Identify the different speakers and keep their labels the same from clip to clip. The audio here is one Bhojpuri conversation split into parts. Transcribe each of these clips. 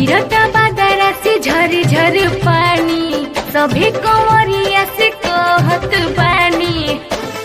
Speaker 1: गिरता बादरा से झर झर पानी सभी कंवरिया से कहत बानी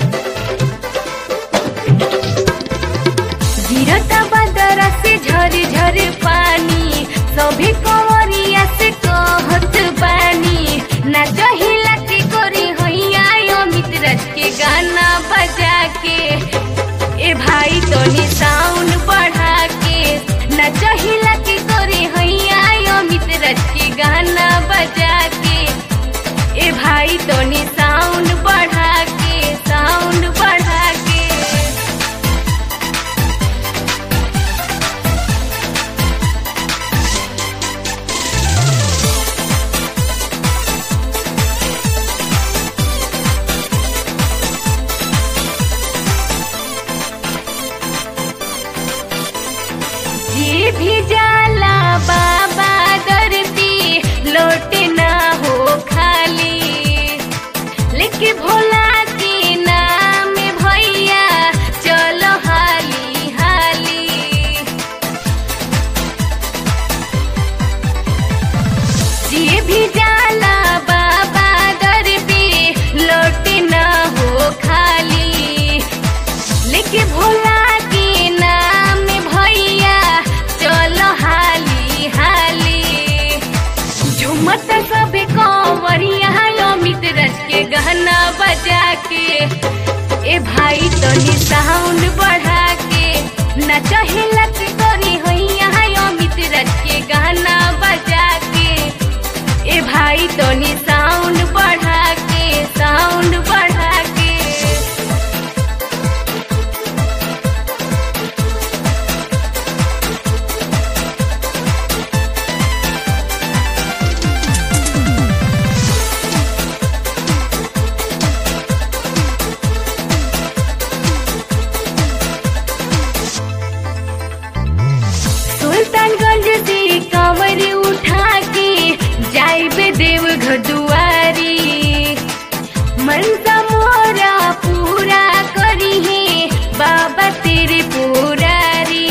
Speaker 1: गिरता बादरा से झर झर पानी सभी कंवरिया से कहत बानी ना जहिला के करी हैया अमित रज के गाना बजा के ए भाई तोनी साउंड बढ़ा के ना जहिला के करी हैया अमित रज के गाना बजा के ए भाई तोनी साउंड बढ़ा के साउंड बढ़ा के जी भी जाला बाबा दरती लोट ना हो खाली लेके भोला के नाम भैया चलो हाली हाली जी भी जाला बाबा दरती लोट ना हो खाली लेके भोला के नाम भैया चलो हाली हाली झुमत सबे कंवरिया अमित रज के गहना बजा के ए भाई तनी साउंड बढ़ा के न चहेला के करी हैया अमित रज के गाना बजा के ए भाई तनी साउंड बढ़ा के साउंड बढ़ा के सुल्तानगंज से कंवर उठा के जाइबे देवघर दुआरी मनसा मोरा पूरा करी है बाबा तेरे पुरारी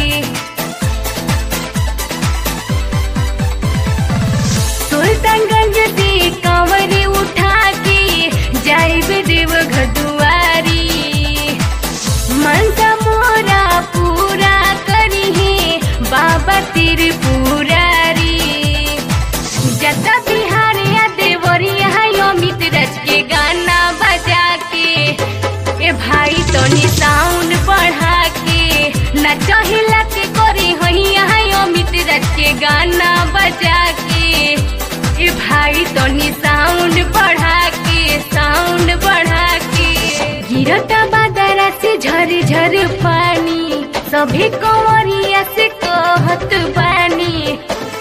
Speaker 1: सुल्तानगंज से कंवर उठा के जाइबे देवघर दुआरी मनसा मोरा पूरा करी है बाबा तेरे पुरारी जता बिहार या देवरिया है अमित रज के गाना बजा के ए भाई तनी साउंड बढ़ा के ना चहिला के करी हैया है अमित रज के गाना बजा के ए भाई तनी साउंड बढ़ा के साउंड बढ़ा के गिरता बादरा से झर झर पानी सभी कंवरिया से कहत बानी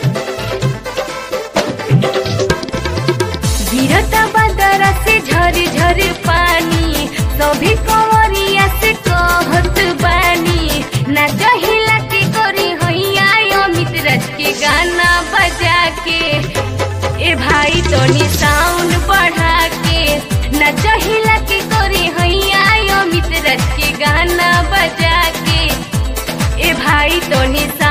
Speaker 1: गिरता बादरा से झर झर पानी सभी कंवरिया से कहत बानी ना जहिला के करी हैया अमित रज के गाना बजा के ए भाई तनी साउंड बढ़ा के ना जहिला के करी हैया अमित रज के गाना बजा के ए भाई तनी